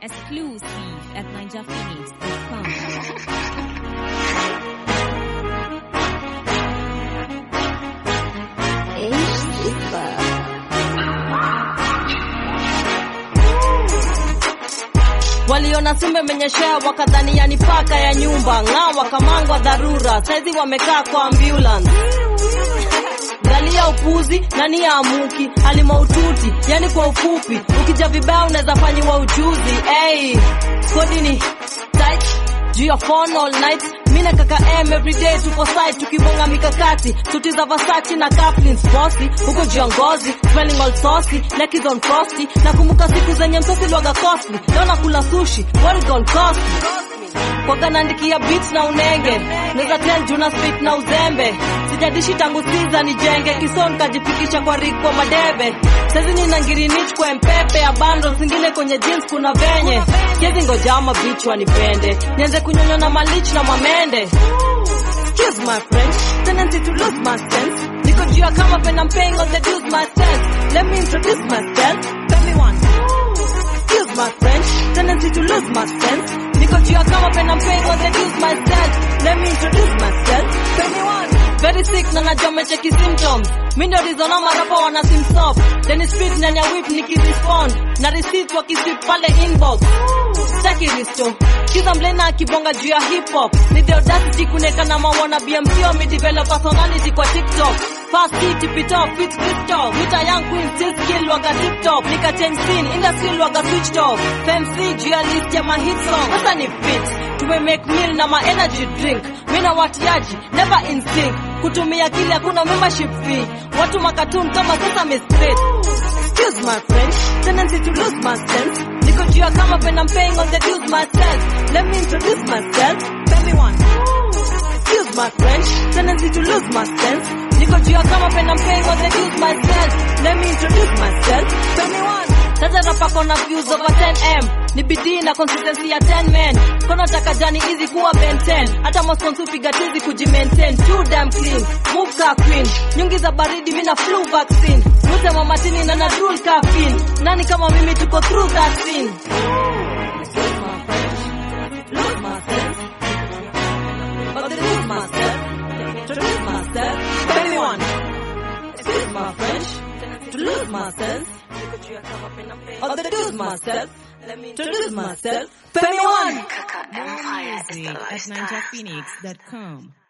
Exclusive at ninjaphoenix.com. Waliona simba imenyeshea wakadhani yani paka ya nyumba ng'aa, wakamangwa dharura, saizi wamekaa kwa ambulance. Galia upuzi nani ya amuki alimaututi, yani kwa ufupi, ukija vibaya unaweza fanyiwa ujuzi. Hey, kodi ni tight juu ya phone all night mina kaka m everyday tuko site tukibonga mikakati suti za Versace na Caplins bossy huko juu ya ngozi smelling all saucy neck is on frosty nakumbuka siku zenye msosi lwaga costly leo nakula sushi what it gonna cost me kwaga naandikia beats na unenge naweza tell juna spit na uzembe sijadishi tangu siza nijenge kison kajipikisha kwa rik kwa madebe saizi nina ngirinich kwa mpepe ya bando zingine kwenye jeans kuna venye kezi ngojama bitch wanipende nianze kunyonywa na malich na mamende Excuse my French, tendency to lose my sense. Niko juu ya kama pen I'm paying on the dues myself. Let me introduce myself. Tell me one. Excuse my French, tendency to lose my sense. Niko juu ya kama pen I'm paying on the dues myself. Let me introduce myself. Tell me one. Very sick na najua mecheki symptoms. Mi ndio reason ama rapa wana sim stop. Then speed ndani ya whip nikirespond. Na receipt wakisip pale inbox. Sitaki risto. Kiza mlena akibonga juu ya hip hop. Ni the audacity kuneka na mawana BMP wa develop personality kwa TikTok. Fast hit tip it off fit TikTok. Muta young queen still skill waga TikTok. Nika change scene industry waga switch off. FMC juu ya list ya ma hit song. Sasa ni fit. Tume make meal na ma energy drink. Mina watiaji never in sync. Kutumia kile hakuna membership fee. Watu makatun kama sasa mistraight. Excuse my French, tendency to lose my sense. Niko juu ya kama pen I'm paying on the dues myself. Let me introduce myself. Tell me one. Excuse my French, tendency to lose my sense. Niko juu ya kama pen I'm paying on the dues myself. Let me introduce myself. Tell me one. Sasa rapako na views over 10m ni bidii na consistency ya 10 men kono taka jani easy kuwa Ben 10 hata moskonsu piga tizi kujimaintain too damn clean move ka queen nyungi za baridi mina flu vaccine mute mamatini na na drool caffeine nani kama mimi tuko through that scene Lose myself. But to lose myself, introduce myself. Tell me one. Excuse my French. To lose myself. Or to lose myself. Let me introduce myself. Tell me one. More music at ninjaphoenix.com.